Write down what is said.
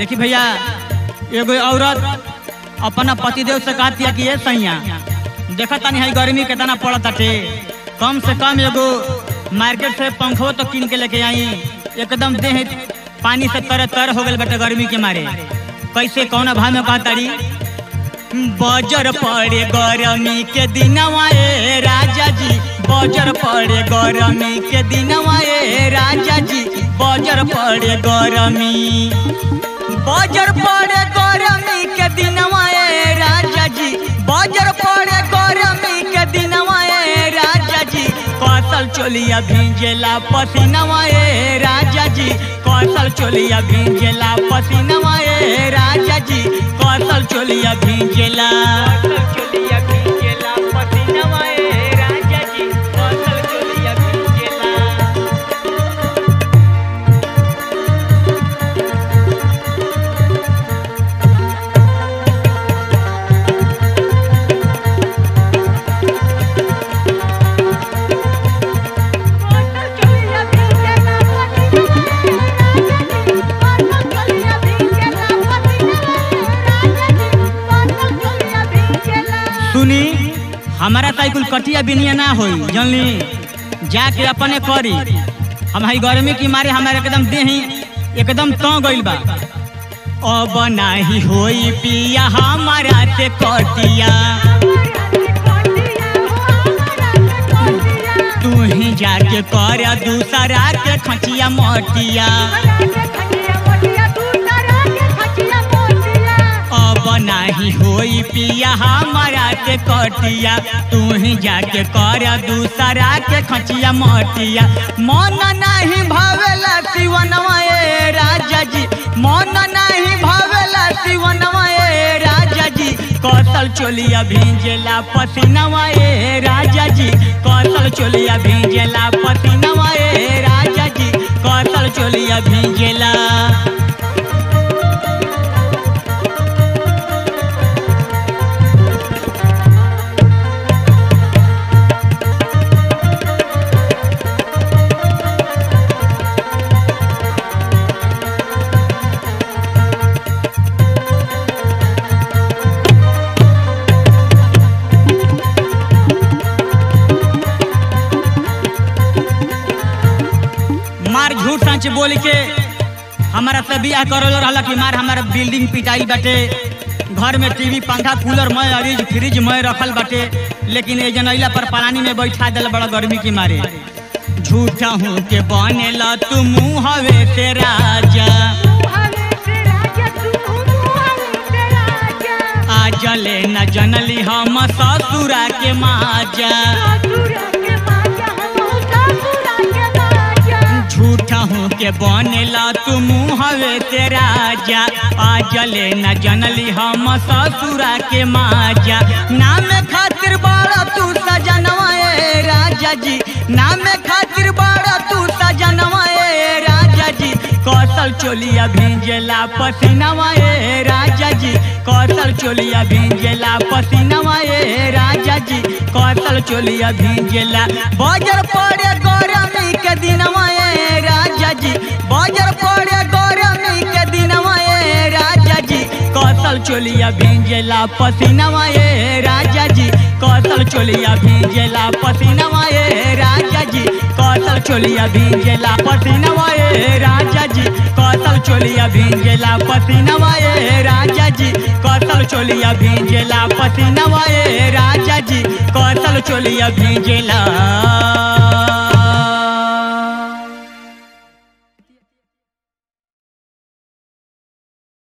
देखी भैया एगो औरत अपना पतिदेव से कहती है कि ये सैया देखा तानी है गर्मी कितना पड़त टे कम से कम एगो मार्केट से पंखो तो किन के लेके आई एकदम देह पानी से तर तर हो गल बटे गर्मी के मारे कैसे कौन भाव में कहतारी बजर पड़े गरमी के दिनवा ए राजा जी बजर पड़े गरमी के दिनवा ए राजा जी बजर पड़े गरमी बजर पड़े गरमी के दिनवा ए राजा जी बजर पड़े गरमी के दिनवा ए राजा जी कौशल चोलिया भींजेला पसीनवा ए राजा जी कौशल चोलिया भींजेला पसीनवा ए राजा जी कौशल चोलिया भींजेला चोलिया भींजेला पसीनवा ए राजा जी कौशल चोलिया भींजेला सुनी हमारा साइकिल कटिया बिनिया ना होई जानली जाके अपने करी हम हई गर्मी की मारे हमारे एकदम देही एकदम तो गइल बा अब नाही होई पिया हमारा से कटिया तू ही जाके कर दूसरा के खचिया मोटिया अब नाही होई पिया हमारा के कटिया तू ही जाके कर दूसरा के खचिया मोटिया मन नहीं भावेला शिवनवा ए राजा जी मन नहीं भावेला शिवनवा ए राजा जी कौशल चोलिया भींजेला पसीनवा ए राजा जी कौशल चोलिया भींजेला पसीनवा ए राजा जी कौशल चोलिया भींजेला मार झूठ सच बोल के हमारा से बियाह करल रहला कि मार हमारा बिल्डिंग पिटाई बाटे घर में टीवी पंखा कूलर मैं अरीज फ्रिज मैं रखल बाटे लेकिन ये जनैला पर पलानी में बैठा दिल बड़ा गर्मी की मारे झूठा हूँ के बनेला तू मुँह हवे से राजा आज ले न जनली हम ससुरा के माजा झूठा हूँ के बनेला तू मुँह हवे से राजा आज ले न जनली हम ससुरा के माजा नाम खातिर बड़ा तू सजनवा ए राजा जी नाम खातिर बड़ा तू सजनवा ए राजा जी कौशल चोलिया भींजेला पसीनवा ए राजा जी कौशल चोलिया भींजेला पसीनवा ए राजा जी कौशल चोलिया भींजेला बजर पड़े गरमी के दिनवा ए राजा जी बजर पड़े गरमी के दिनवा ए राजा जी कौशल चोलिया भींजेला पसीनवा ए राजा जी कौशल चोलिया भींजेला पसीनवा ए राजा जी कौशल चोलिया भींजेला पसीनवा ए राजा जी कौशल चोलिया भींजेला पसीनवा ए राजा जी कौशल चोलिया भींजेला पसीनवा ए राजा जी कौशल चोलिया भींजेला